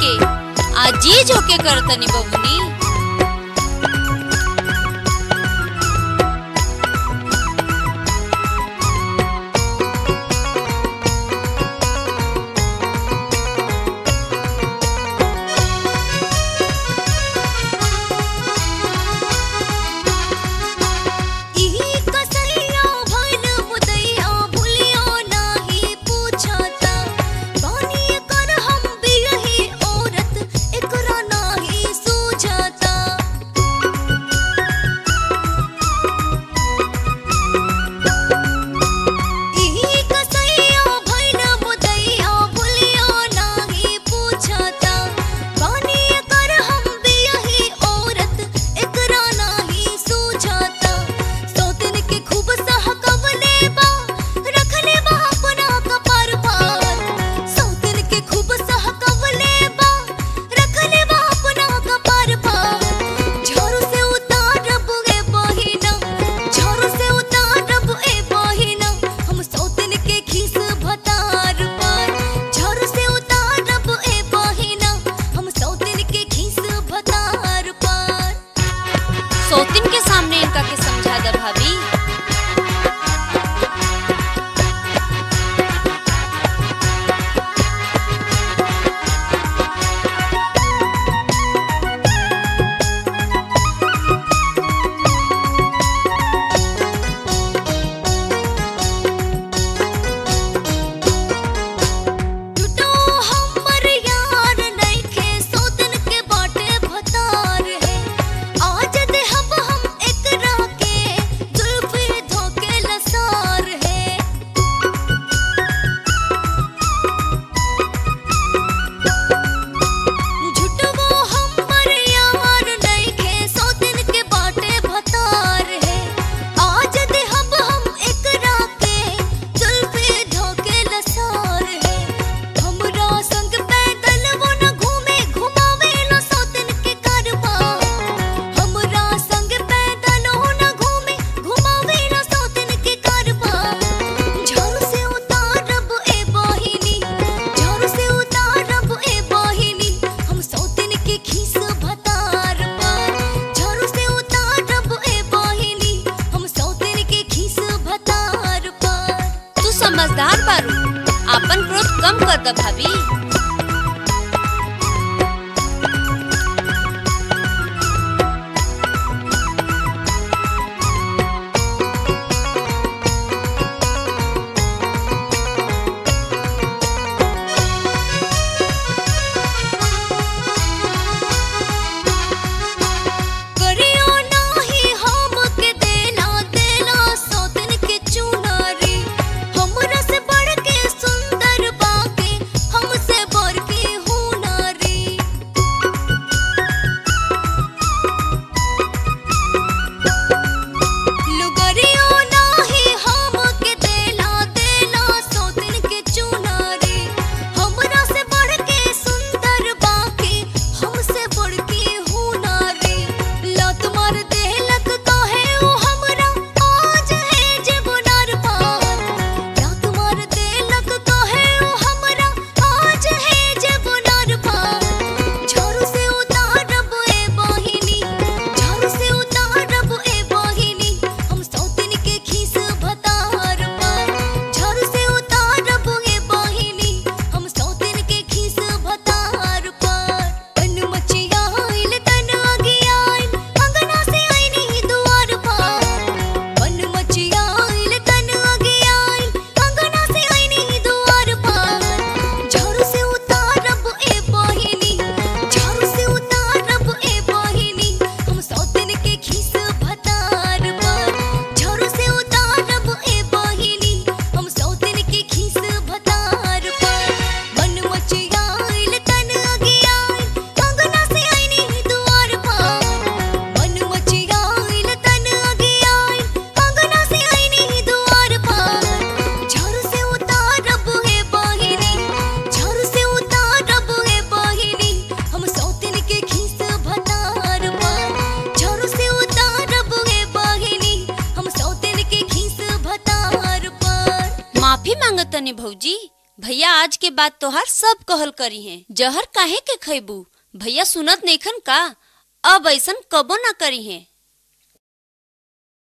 के आजीज होके करतनी बबुनी इही कसैया भइल मुदैया भुलियो नाही पूछता बानी कर हम बिरही औरत एकरा नाही सूझता इही कसैया भइल मुदैया भुलियो नाही पूछता बानी कर हम बिरही औरत एकरा नाही सूझता सौतन के खूब सहकवले बा रखले बा अपना कपार पर सौतन के खूब सहकवले बा रखले बा अपना कपार पर झोर से उतारब ए बहिना झोर से उतारब ए बहिना हम सौतन के खीस भतार पर झोर से उतारब ए बहिना हम सौतन के खीस भतार पर सौतिन के सामने इनका के समझा दे भाभी टूटो हमर यार नइखे सौतन के बाटे भतार है आज देहब हम एकरा के जुल्फी धोके लसार है झुटवो हमर यार नइखे सौतन के बाटे भतार है आज देहब हम एकरा के जुल्फी धोके लसार है हमरा संग पैदल वो न घूमे घुमावे न सौतन के कारवा हमरा संग पैदल वो न घूमे घुमावे न सौतन के कारवा झोर से उतारब ए बहिनी झोर से उतारब ए बहिनी हम सौतन के खीस भतार पर झोर से उतारब ए बहिनी हम सौतन के खीस भतार पर तू समझदार बारू आपन क्रोध कम कर द भाभी करियो नाही हम के देला देला सौतन के चुनारी हमरा से बढ़ के सुंदर बाके हमसे बढ़ के हुनारी लुगरियो नाही हम के देला देला सौतन के चुनारी हमरा से बढ़ के सुंदर बाके हमसे बढ़ के हुनारी लत मार देहलक कहे ओ हमरा आज है जे बुनार पार लत मार देहलक कहे ओ हमरा आज है जे बुनार पार झोर से उतारब ए बहिनी झोर से उतारब ए बहिनी हम सौतन के खीस भतार पर झोर से उतारब ए बहिनी हम सौतन के खीस भतार पर तन मचिया आइल तन अगियाइल अंगना से आईनी दुआर पर मन मचिया आइल तन अगियाइल अंगना से आईनी दुआर पर झोर से उतारब ए बहिनी झोर से उतारब ए बहिनी हम सौतन के खीस भतार पर झोर से उतारब ए बहिनी हम सौतन के खीस भतार पर मन मचिया आइल तन अगियाइल अंगना से आईनी दुआर पर मन मचिया आइल तन अगियाइल अंगना से आईनी दुआर पर झोर से उतारब ए बहिनी झोर से उतारब ए बहिनी हम सौतन के खीस भतार पर झोर से उतारब ए बहिनी हम सौतन के खीस भतार पर माफी मांगतनी भौजी भैया आज के बाद तोहार सब कहल करी है जहर काहे के खैबू भैया सुनत नइखन का अब ऐसन कबो ना करी है